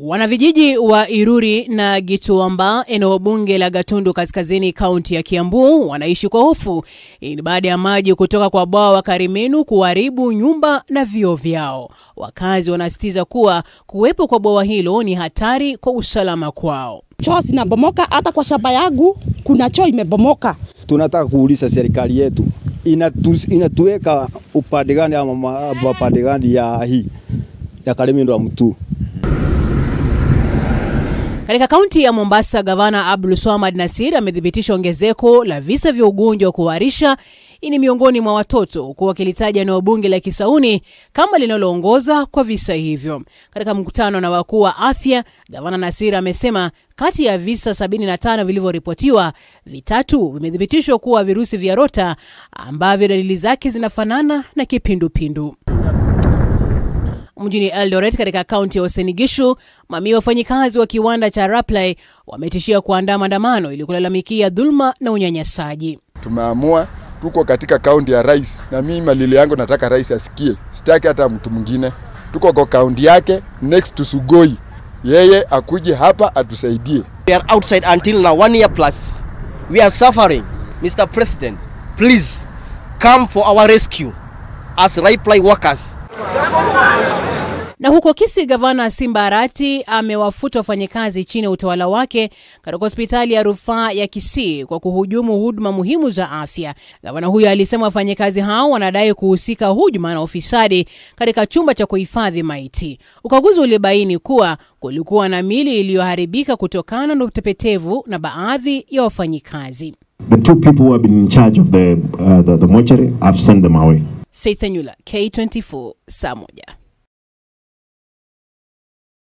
Wanavijiji wa Iruri na Gituamba, eneo bunge la Gatundu Kaskazini, kaunti ya Kiambu, wanaishi kwa hofu. Hii ni baada ya maji kutoka kwa bwawa wa Karimenu kuharibu nyumba na vioo vyao. Wakazi wanasisitiza kuwa kuwepo kwa bwawa hilo ni hatari kwa usalama kwao. Choo zinabomoka, hata kwa shamba yangu kuna choo imebomoka. Tunataka kuuliza serikali yetu inatu, inatuweka upande gani ama upande gani ya hii ya Karimenu ya mtu Katika kaunti ya Mombasa, gavana Abdul Swamad Nasir amethibitisha ongezeko la visa vya ugonjwa wa kuharisha. Hii ni miongoni mwa watoto, huku wakilitaja eneo bunge la Kisauni kama linaloongoza kwa visa hivyo. Katika mkutano na wakuu wa afya, gavana Nasir amesema kati ya visa 75 vilivyoripotiwa, vitatu vimethibitishwa kuwa virusi vya rota ambavyo dalili zake zinafanana na kipindupindu. Mjini Eldoret katika kaunti ya Uasin Gishu, mamia ya wafanyikazi wa kiwanda cha Rapley wametishia kuandaa maandamano ili kulalamikia dhuluma na unyanyasaji. Tumeamua tuko katika kaunti ya rais, na mimi malili yangu nataka rais asikie, sitaki hata mtu mwingine. Tuko kwa kaunti yake next to Sugoi, yeye akuje hapa atusaidie. We are outside until now, one year plus. We are suffering. Mr. President, please come for our rescue as Rapley workers. Na huko Kisii, gavana Simba Arati amewafuta wafanyakazi chini ya utawala wake katika hospitali ya rufaa ya Kisii kwa kuhujumu huduma muhimu za afya. Gavana huyo alisema wafanyakazi hao wanadai kuhusika hujuma na ufisadi katika chumba cha kuhifadhi maiti. Ukaguzi ulibaini kuwa kulikuwa na mili iliyoharibika kutokana na utepetevu na baadhi ya wafanyikazi. The two people who have been in charge of the, uh, the, the mortuary, I've sent them away. Faith Anyula, K24, saa moja.